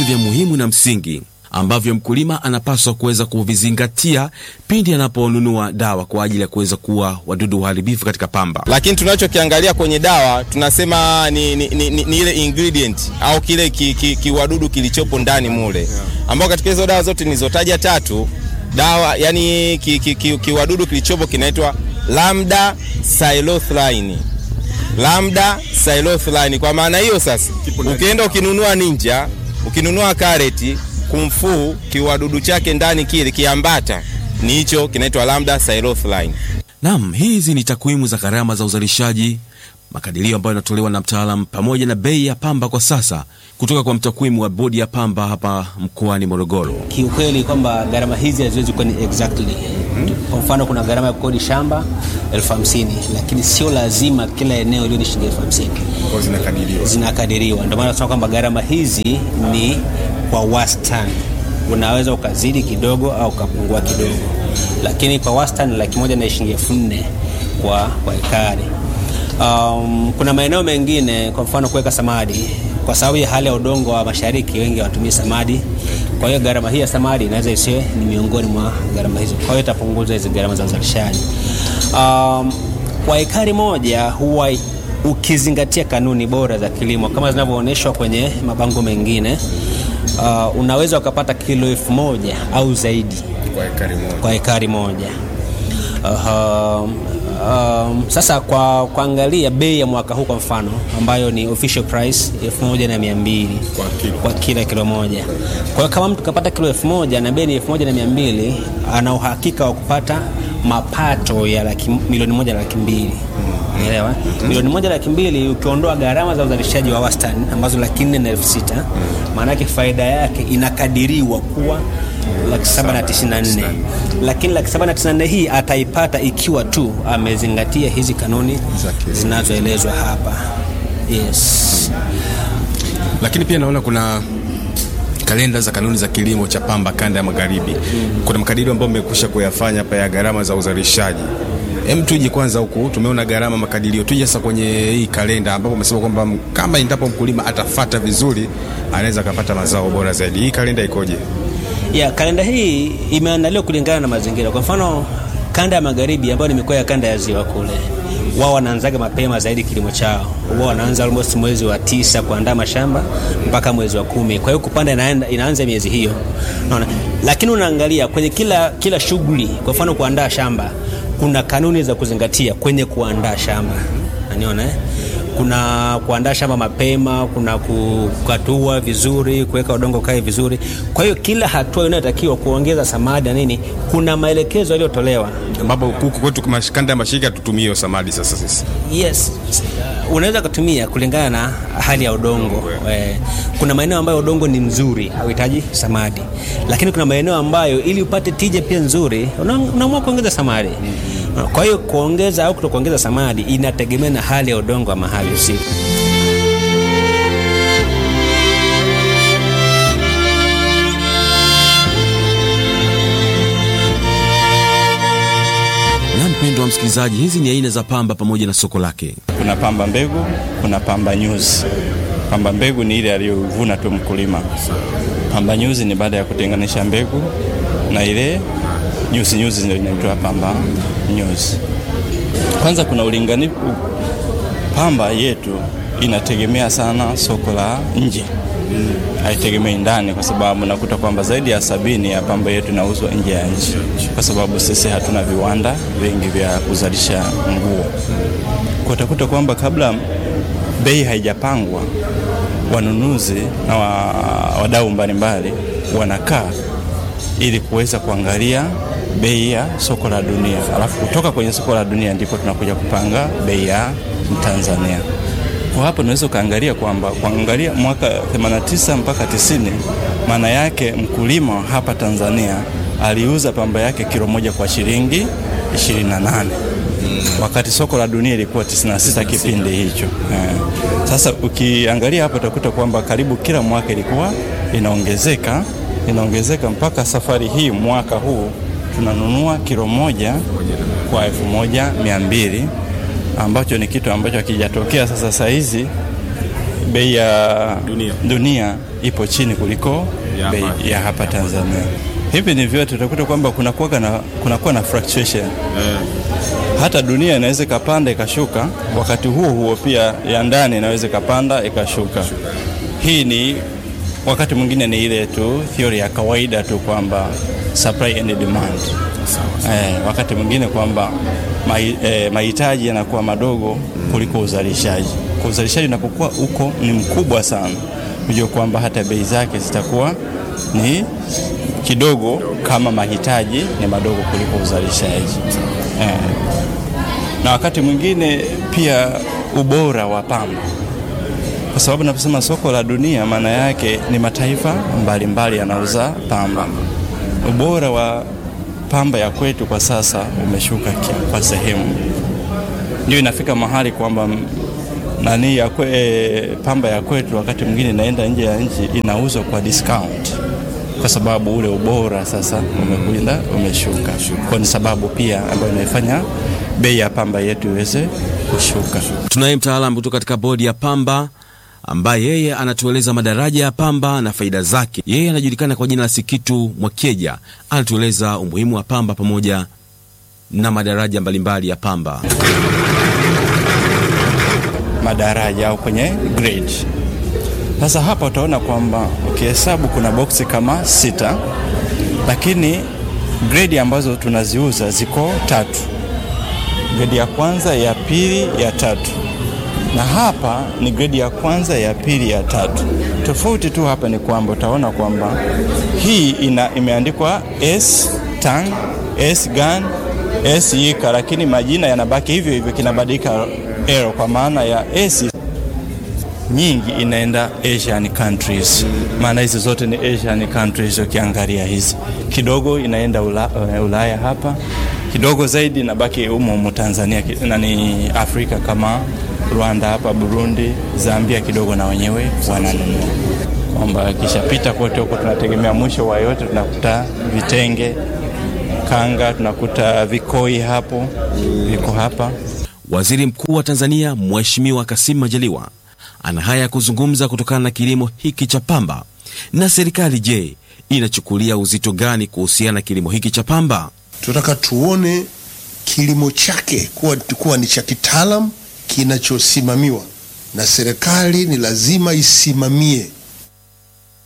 vya muhimu na msingi ambavyo mkulima anapaswa kuweza kuvizingatia pindi anaponunua dawa kwa ajili ya kuweza kuua wadudu waharibifu katika pamba. Lakini tunachokiangalia kwenye dawa tunasema ni, ni, ni, ni, ni ile ingredient au kile kiwadudu ki, ki kilichopo ndani mule, ambao katika hizo dawa zote nilizotaja tatu dawa yani kiwadudu ki, ki, ki kilichopo kinaitwa lambda cyhalothrin. Lambda cyhalothrin. Kwa maana hiyo sasa, ukienda ukinunua ninja, ukinunua kareti kumfuu kiwadudu chake ndani kile kiambata ni hicho kinaitwa lambda cyhalothrin. Naam, hizi ni takwimu za gharama za uzalishaji, makadirio ambayo yanatolewa na mtaalam pamoja na bei ya pamba kwa sasa kutoka kwa mtakwimu wa bodi ya pamba hapa mkoani Morogoro. Kiukweli kwamba gharama hizi haziwezi kuwa ni exactly kwa mfano kuna gharama ya kukodi shamba elfu hamsini lakini sio lazima kila eneo iliyo ni shilingi elfu hamsini zinakadiriwa, zinakadiriwa. Ndio maana tunasema kwamba gharama hizi ni kwa wastani, unaweza ukazidi kidogo au ukapungua kidogo, lakini kwa wastani laki moja na shilingi elfu nne kwa, kwa ekari. Um, kuna maeneo mengine kwa mfano kuweka samadi kwa sababu ya hali ya udongo wa mashariki, wengi hawatumii samadi. Kwa hiyo gharama hii ya samadi inaweza isiwe ni miongoni mwa gharama hizo, kwa hiyo itapunguza hizi gharama za uzalishaji. Um, kwa ekari moja huwa ukizingatia kanuni bora za kilimo kama zinavyoonyeshwa kwenye mabango mengine uh, unaweza ukapata kilo elfu moja au zaidi kwa ekari moja, kwa ekari moja. Uh, Um, sasa kwa kuangalia bei ya mwaka huu kwa mfano ambayo ni official price elfu moja na mia mbili kwa kilo, kwa kila kilo moja. Kwa hiyo kama mtu kapata kilo elfu moja na bei ni elfu moja na mia mbili ana uhakika wa kupata mapato ya laki, milioni moja na laki mbili unaelewa? mm-hmm. milioni moja laki mbili ukiondoa gharama za uzalishaji wa wastani ambazo laki nne na elfu sita maana yake faida yake inakadiriwa kuwa laki saba na tisini na nne lakini laki saba na tisini na nne hii ataipata ikiwa tu amezingatia hizi kanuni zinazoelezwa hapa. Yes. Lakini pia naona kuna kalenda za kanuni za kilimo cha pamba kanda ya magharibi. Kuna makadirio ambayo mmekwisha kuyafanya hapa ya gharama za uzalishaji. Hem, tuje kwanza huku, tumeona gharama makadirio. Tuje sasa kwenye hii kalenda ambapo umesema kwamba kama endapo mkulima atafata vizuri anaweza akapata mazao bora zaidi. Hii kalenda ikoje? Ya, kalenda hii imeandaliwa kulingana na mazingira. Kwa mfano, kanda ya magharibi ambayo ni mikoa ya kanda ya ziwa kule, wao wanaanzaga mapema zaidi kilimo chao. Wao wanaanza almost mwezi wa tisa kuandaa mashamba mpaka mwezi wa kumi. Kwa hiyo kupanda inaenda, inaanza miezi hiyo, unaona. Lakini unaangalia kwenye kila kila shughuli, kwa mfano kuandaa shamba, kuna kanuni za kuzingatia kwenye kuandaa shamba, unaniona eh? kuna kuandaa shamba mapema, kuna kukatua vizuri, kuweka udongo kae vizuri. Kwa hiyo kila hatua inayotakiwa kuongeza samadi na nini, kuna maelekezo yaliyotolewa, ambapo huku kwetu kanda ya mashirika tutumie samadi. Sasa sisi, yes, unaweza kutumia kulingana na hali ya udongo. Eh, kuna maeneo ambayo udongo ni mzuri, hauhitaji samadi, lakini kuna maeneo ambayo ili upate tija pia nzuri, unaamua kuongeza samadi. Kwa hiyo kuongeza au kutokuongeza samadi inategemea na hali ya udongo wa mahali husika. Na mpendwa wa msikilizaji, hizi ni aina za pamba pamoja na soko lake. Kuna pamba mbegu, kuna pamba nyuzi. Pamba mbegu ni ile aliyovuna tu mkulima. Pamba nyuzi ni baada ya kutenganisha mbegu na ile nyuzi nyuzi ndio inaitwa pamba nyuzi. Kwanza kuna ulinganifu. Pamba yetu inategemea sana soko la nje, haitegemei ndani, kwa sababu nakuta kwamba zaidi ya sabini ya pamba yetu inauzwa nje ya nchi, kwa sababu sisi hatuna viwanda vingi vya kuzalisha nguo. Kwa utakuta kwamba kabla bei haijapangwa, wanunuzi na wadau mbalimbali wanakaa ili kuweza kuangalia bei ya soko la dunia, alafu kutoka kwenye soko la dunia ndipo tunakuja kupanga bei ya Tanzania. Kwa hapo unaweza ukaangalia kwamba kuangalia mwaka 89 mpaka 90, maana yake mkulima hapa Tanzania aliuza pamba yake kilo moja kwa shilingi 28 wakati soko la dunia ilikuwa 96 kipindi hicho. Eh, sasa ukiangalia hapo utakuta kwamba karibu kila mwaka ilikuwa inaongezeka inaongezeka mpaka safari hii mwaka huu tunanunua kilo moja kwa elfu moja mia mbili ambacho ni kitu ambacho hakijatokea sasa. Saa hizi bei ya Dunia. dunia ipo chini kuliko Ya bei hapa. ya hapa Tanzania. Hivi ni vyote utakuta kwamba kunakuwa na, kunakuwa na fluctuation hata dunia inaweza ikapanda ikashuka, wakati huo huo pia ya ndani inaweza ikapanda ikashuka. Hii ni wakati mwingine ni ile tu theory ya kawaida tu kwamba supply and demand. Eh, wakati mwingine kwamba mahi- eh, mahitaji yanakuwa madogo kuliko uzalishaji. Kwa uzalishaji unapokuwa uko ni mkubwa sana, hujua kwamba hata bei zake zitakuwa ni kidogo kama mahitaji ni madogo kuliko uzalishaji eh na wakati mwingine pia ubora wa pamba, kwa sababu naposema soko la dunia, maana yake ni mataifa mbalimbali yanauza pamba. Ubora wa pamba ya kwetu kwa sasa umeshuka ki- kwa sehemu, ndio inafika mahali kwamba m- nani ya kwe, e, pamba ya kwetu wakati mwingine inaenda nje ya nchi inauzwa kwa discount kwa sababu ule ubora sasa umekwenda umeshuka. Kwa ni sababu pia ambayo inaifanya bei ya pamba yetu iweze kushuka. Tunaye mtaalamu kutoka katika bodi ya pamba ambaye yeye anatueleza madaraja ya pamba na faida zake. Yeye anajulikana kwa jina la Sikitu Mwakeja, anatueleza umuhimu wa pamba pamoja na madaraja mbalimbali ya pamba. madaraja au kwenye grade. Sasa hapa utaona kwamba ukihesabu kuna boksi kama sita, lakini grade ambazo tunaziuza ziko tatu, grade ya kwanza, ya pili, ya tatu, na hapa ni grade ya kwanza, ya pili, ya tatu. Tofauti tu hapa ni kwamba utaona kwamba hii ina imeandikwa S tan, S gan, S yika, lakini majina yanabaki hivyo hivyo, kinabadilika ero kwa maana ya S nyingi inaenda Asian countries, maana hizi zote ni Asian countries. Ukiangalia hizi kidogo inaenda ula, uh, Ulaya hapa kidogo zaidi inabaki humo humo Tanzania ki- nani Afrika kama Rwanda hapa, Burundi, Zambia kidogo na wenyewe wananunua, kwamba kishapita kote huko tunategemea mwisho wa yote tunakuta vitenge, kanga, tunakuta vikoi hapo viko hapa Waziri Mkuu wa Tanzania Mheshimiwa Kassim Majaliwa ana haya ya kuzungumza kutokana na kilimo hiki cha pamba. Na serikali je, inachukulia uzito gani kuhusiana na kilimo hiki cha pamba? tunataka tuone kilimo chake kuwa, kuwa ni cha kitaalam kinachosimamiwa na serikali ni lazima isimamie